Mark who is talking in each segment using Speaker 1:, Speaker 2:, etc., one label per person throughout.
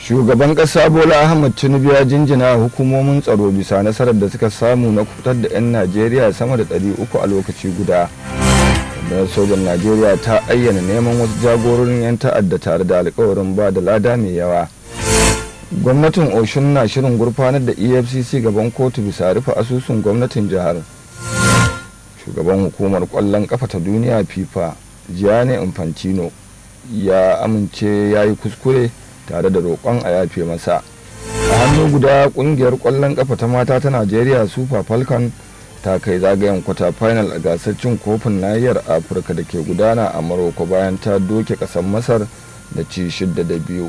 Speaker 1: shugaban ƙasa bola ahmad tinubu ya jinjina hukumomin tsaro bisa nasarar da suka samu na kutar da 'yan najeriya sama da 300 a lokaci guda da sojan najeriya ta ayyana neman wasu jagororin 'yan ta'adda tare da alkawarin ba da lada mai yawa gwamnatin oshun na shirin gurfanar da efcc gaban kotu bisa rufe asusun gwamnatin jihar shugaban hukumar kwallon kafa ta duniya fifa gianni infantino ya amince ya yi kuskure tare da roƙon a yafe masa a hannu guda ƙungiyar ƙwallon ƙafa ta mata ta najeriya super falcon ta kai zagayen kwata final a gasar cin kofin nahiyar afirka da ke gudana a maroko bayan ta doke ƙasar masar da ci shidda da biyu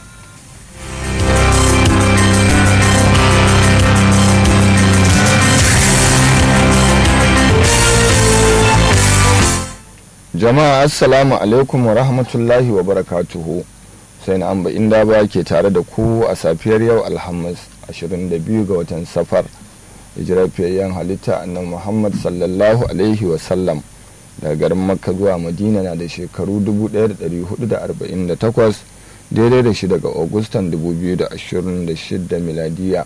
Speaker 1: jama'a assalamu alaikum wa rahmatullahi wa barakatuhu sai na amba inda ba ke tare da ku a safiyar yau alhamis 22 ga watan safar hijirar fiyayyen halitta annan muhammad sallallahu alaihi wasallam daga garin makka zuwa madina na da shekaru 1448 daidai da shi daga augustan 2026 miladiya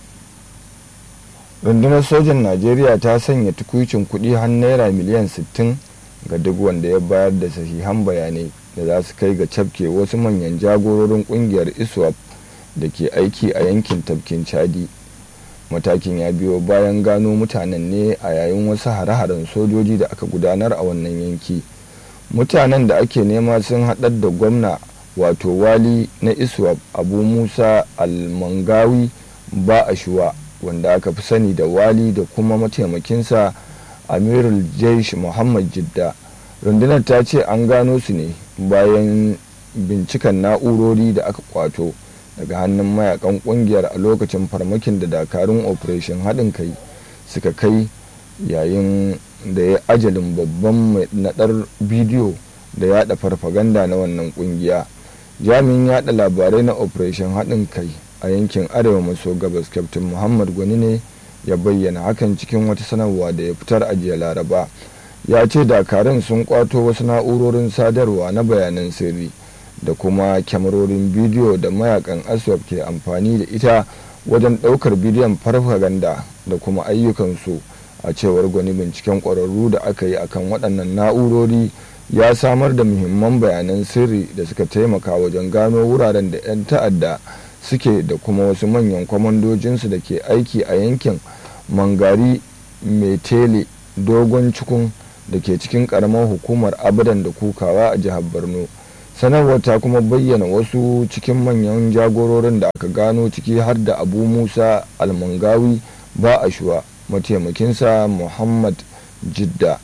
Speaker 1: rundunar sojan najeriya ta sanya tukuicin kudi har naira miliyan 60 ga duk wanda ya bayar da sahihan bayanai da za su kai ga cafke wasu manyan jagororin kungiyar iswap da ke aiki a yankin tafkin chadi matakin ya biyo bayan gano mutanen ne a yayin wasu hare-haren sojoji da aka gudanar a wannan yanki mutanen da ake nema sun haɗar da gwamna wato wali na iswap abu musa almangawi ba ashuwa wanda aka fi sani da wali da kuma mataimakinsa amirul jaish muhammad jidda rundunar ta ce an gano su ne bayan binciken na'urori da aka kwato daga hannun mayakan kungiyar a lokacin farmakin da dakarun operation haɗin kai suka kai yayin da ya ajalin babban mai naɗar bidiyo da yada farfaganda na wannan kungiya jami'in yada labarai na operation haɗin kai a yankin arewa maso gabas captain muhammad gwani ne ya bayyana hakan cikin wata sanarwa da ya fitar a jiya laraba ya ce dakarun sun kwato wasu na'urorin sadarwa na bayanan sirri da kuma kyamarorin bidiyo da mayakan aswap ke amfani da ita wajen ɗaukar bidiyon farfaganda da kuma ayyukansu a cewar gwani binciken ƙwararru da aka yi akan waɗannan na'urori ya samar da muhimman bayanan sirri da suka taimaka wajen gano wuraren da 'yan ta'adda suke da kuma wasu manyan kwamandojinsu da ke aiki a yankin mangari metele dogon cikun da ke cikin karamar hukumar abadan da kukawa a jihar borno sanarwar ta kuma bayyana wasu cikin manyan jagororin da aka gano ciki har da abu musa almangawi ba ashuwa mataimakinsa muhammad jidda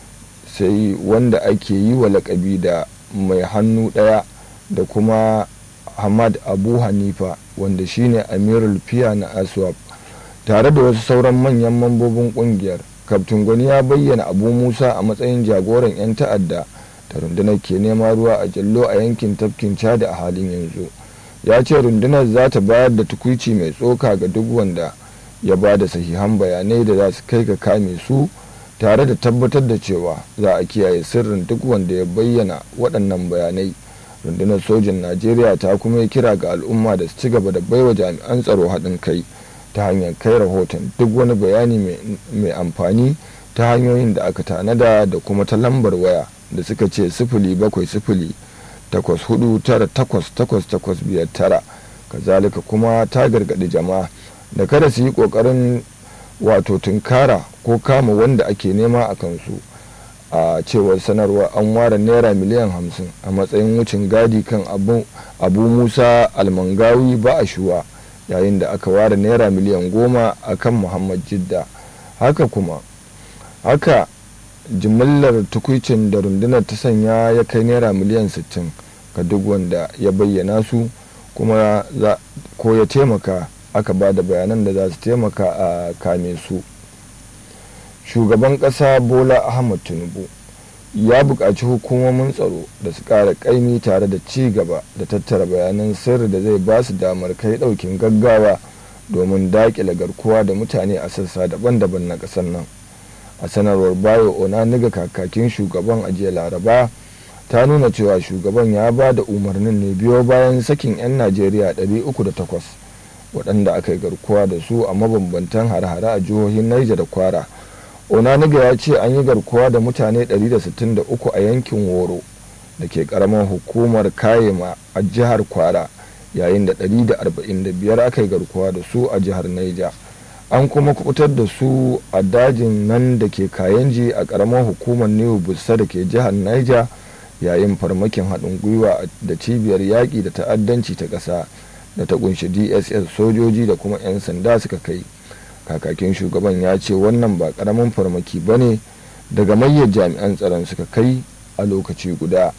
Speaker 1: sai wanda ake yi wa lakabi da mai hannu ɗaya da kuma hamad abu hanifa wanda shine amirul fiya na aswap tare da wasu sauran manyan mambobin kungiyar kaftin gwani ya bayyana abu musa a matsayin jagoran 'yan ta'adda da rundunar ke nema ruwa a jallo a yankin tafkin chad a halin yanzu ya ce rundunar za ta bayar da tukuici mai tsoka ga duk wanda ya ba da sahihan bayanai da za su kai ga kame su tare da tabbatar da cewa za a kiyaye sirrin duk wanda ya bayyana waɗannan bayanai rundunar sojin najeriya ta kuma yi kira ga al'umma da su ci gaba da baiwa jami'an tsaro haɗin kai ta hanyar kai rahoton duk wani bayani mai amfani ta hanyoyin da aka tanada da kuma ta lambar waya da suka ce sifili bakwai sifili takwas hudu tara takwas takwas takwas biyar tara kazalika kuma ta gargaɗi jama'a da kada su yi ƙoƙarin wato tunkara ko kama wanda ake nema a kansu a cewar sanarwa an ware naira miliyan hamsin a matsayin wucin gadi kan abu, abu musa almangawi ba a shuwa yayin da aka ware naira miliyan goma a kan muhammad jidda haka kuma haka jimillar tukwicin da rundunar ta sanya ya kai naira miliyan 60 ga duk wanda ya bayyana su kuma ko ya taimaka aka ba da bayanan da za su taimaka a kame su shugaban ƙasa bola ahmad tinubu ya buƙaci hukumomin tsaro da su ƙara ƙaimi tare da ci gaba da tattara bayanan sirri da zai ba su damar kai ɗaukin gaggawa domin daƙile garkuwa da mutane a sassa daban-daban na ƙasar nan a sanarwar bayo onaniga kakakin shugaban ajiya laraba ta nuna cewa shugaban ya ba da umarnin ne biyo bayan sakin 'yan najeriya 308 waɗanda aka yi garkuwa da su a mabambantan hare-hare a jihohin Niger da kwara onaniga ya ce an yi garkuwa da mutane 163 a yankin woro da ke karamar hukumar kayema a jihar kwara yayin da 145 aka yi garkuwa da su a jihar Niger. an kuma kubutar da su a dajin nan da ke kayanji a karamar hukumar new bussa da ke jihar niger yayin farmakin haɗin gwiwa da cibiyar yaƙi da ta'addanci ta ƙasa da ta kunshi dss sojoji da kuma 'yan sanda suka kai kakakin shugaban ya ce wannan ba ƙaramin farmaki ba ne daga mayyar jami'an tsaron suka kai a lokaci guda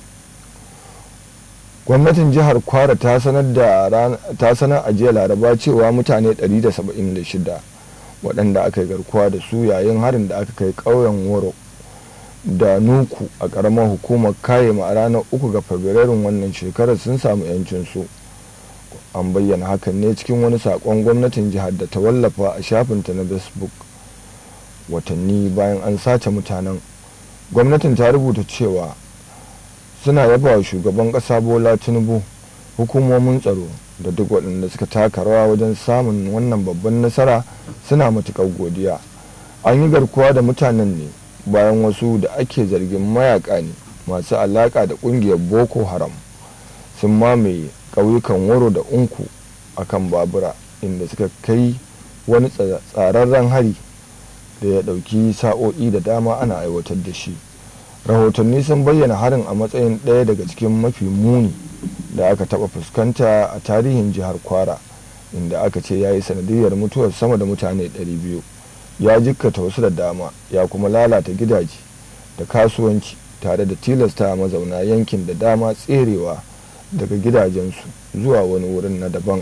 Speaker 1: gwamnatin jihar kwara ta sanar a jiya laraba cewa mutane 176 waɗanda aka yi garkuwa da su yayin harin da aka kai ƙauyen woro da nuku a ƙaramar hukumar kayema a ranar uku ga fabrairun wannan shekarar sun samu 'yancinsu an bayyana hakan ne cikin wani saƙon gwamnatin jihar da ta wallafa a shafinta na facebook watanni bayan an sace mutanen gwamnatin ta rubuta cewa suna yaba wa shugaban ƙasa bola tinubu hukumomin tsaro da duk waɗanda suka taka rawa wajen samun wannan babban nasara suna matuƙar godiya an yi garkuwa da mutanen ne bayan wasu da ake zargin mayaka ne masu alaƙa da ƙungiyar boko haram sun mamaye ƙauyukan waro da unku a kan babura inda suka kai wani tsararren hari da ya ɗauki sa'o'i da dama ana aiwatar da shi rahotanni sun bayyana harin a matsayin ɗaya daga cikin mafi muni da aka taɓa fuskanta a tarihin jihar kwara inda aka ce ya yi sanadiyar mutuwar sama da mutane 200 ya jikkata wasu da dama ya kuma lalata gidaje da kasuwanci tare da tilasta mazauna yankin da dama tserewa daga gidajensu zuwa wani wurin na daban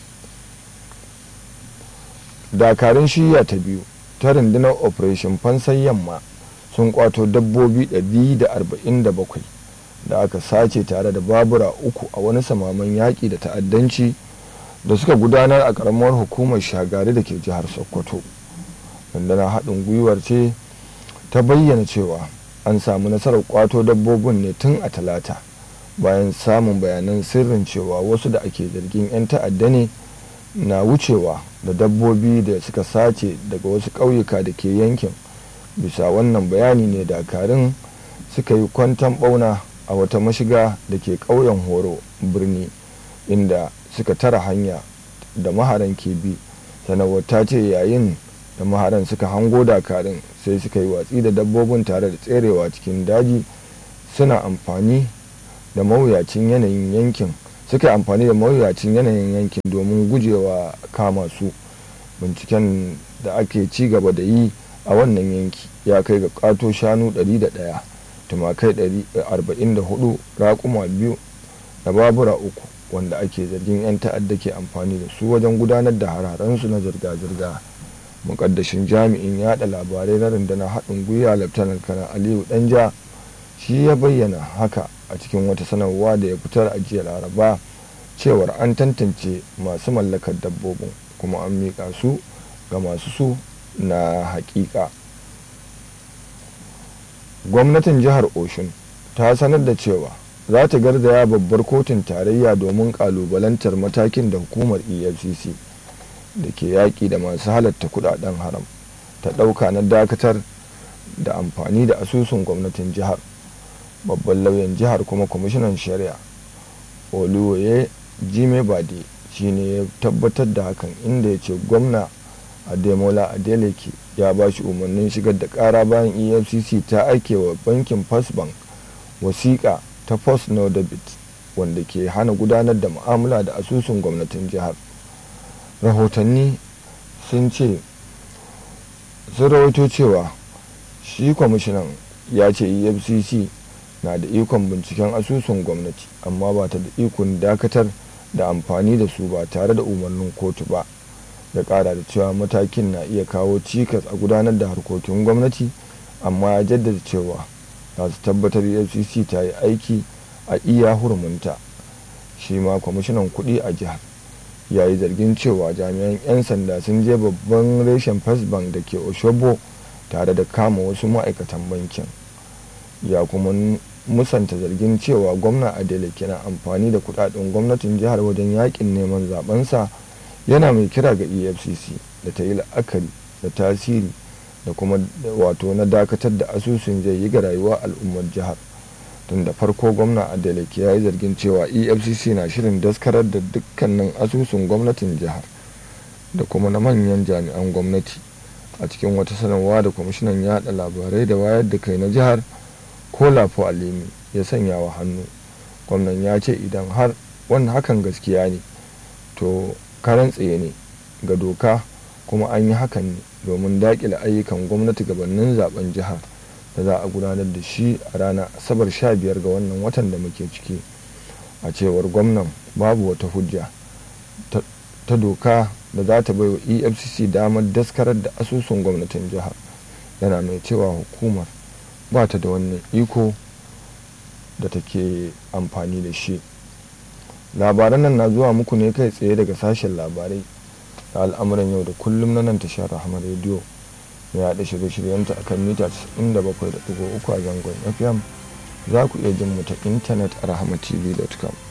Speaker 1: dakarun shiya ta biyu ta rundunar operation fansan yamma sun kwato dabbobi 147 da aka sace tare da babura uku a wani samaman yaƙi da ta'addanci da suka gudanar a ƙaramar hukumar shagari da ke jihar sokoto rundunar haɗin gwiwar ce ta bayyana cewa an samu nasarar kwato dabbobin ne tun a talata bayan samun bayanan sirrin cewa wasu da ake zargin 'yan ta'adda ne na wucewa da dabbobi da suka sace daga wasu ƙauyuka da ke yankin bisa wannan bayani ne dakarun suka yi kwantan bauna a wata mashiga da ke ƙauyen horo birni inda suka tara hanya da maharan ke bi sanarwar ta ce yayin da maharan suka hango dakarun sai suka yi watsi da dabbobin tare da tserewa cikin daji suna amfani da mawuyacin yanayin yankin suka yi amfani da mawuyacin yanayin yankin domin gujewa kama su binciken da ake ci gaba da yi a wannan yanki ya kai ga kato shanu 101 tumakai 44 raƙuma biyu da babura uku wanda ake zargin 'yan ta'adda ke amfani da su wajen gudanar da hararansu na zirga-zirga mukaddashin jami'in yada labarai na rundunar haɗin gwiwa laftanar kanar aliyu danja shi ya bayyana haka a cikin wata sanarwa da ya fitar a jiya laraba cewar an tantance masu mallakar dabbobin kuma an miƙa su ga masu su na hakika gwamnatin jihar oshun ta sanar da cewa za ta garzaya babbar kotun tarayya domin kalubalantar matakin da hukumar efcc da ke yaƙi da masu halatta kudaden haram ta ɗauka na dakatar da amfani da asusun gwamnatin jihar babban lauyan jihar kuma kwamishinan shari'a oluwaye jime bade shine ya tabbatar da hakan inda ya ce gwamna ademola adeleke ya ba shi umarnin shigar da kara bayan efcc ta aike wa bankin first bank wasiƙa ta post no debit wanda ke hana gudanar da mu'amala da asusun gwamnatin jihar rahotanni sun ce sun rawaito cewa shi kwamishinan ya ce efcc na da ikon binciken asusun gwamnati amma ba ta da ikon dakatar da amfani da su ba tare da umarnin kotu ba ya kara da cewa matakin na iya kawo cikas a gudanar da harkokin gwamnati amma ya jaddada cewa za su tabbatar fcc ta yi aiki a iya hurumunta shi ma kwamishinan kuɗi a jihar ya yi zargin cewa jami'an 'yan sanda sun je babban reshen first bank da ke oshobo tare da kama wasu ma'aikatan bankin ya kuma musanta zargin cewa gwamna adeleke na amfani da kudaden gwamnatin jihar wajen yakin neman zabensa yana mai kira ga efcc da ta yi la'akari da tasiri da kuma wato na dakatar da asusun zai yi ga rayuwar al'ummar jihar tun da farko gwamna adeleke ya yi zargin cewa efcc na shirin daskarar da dukkanin asusun gwamnatin jihar da kuma na manyan jami'an gwamnati a cikin wata sanarwa da kwamishinan yada labarai da wayar da kai na jihar kolafo alimi ya sanya wa hannu gwamnan ya ce idan har wannan hakan gaskiya ne to karan tsaye ne ga doka kuma an yi hakan ne domin daƙile ayyukan gwamnati gabanin zaben jihar da za a gudanar da shi a ranar asabar 15 ga wannan watan da muke ciki a cewar gwamnan babu wata hujja ta doka da za ta baiwa efcc damar daskarar da asusun gwamnatin jihar yana mai cewa hukumar ba ta da wannan iko da take amfani da shi labaran nan na zuwa muku ne kai tsaye daga sashen labarai da al'amuran yau da kullum na nan tashar rahama rediyo mai haɗa shirye-shiryenta akan mita 97.3 a zangon fm za ku iya jin mu ta intanet a rahamatv.com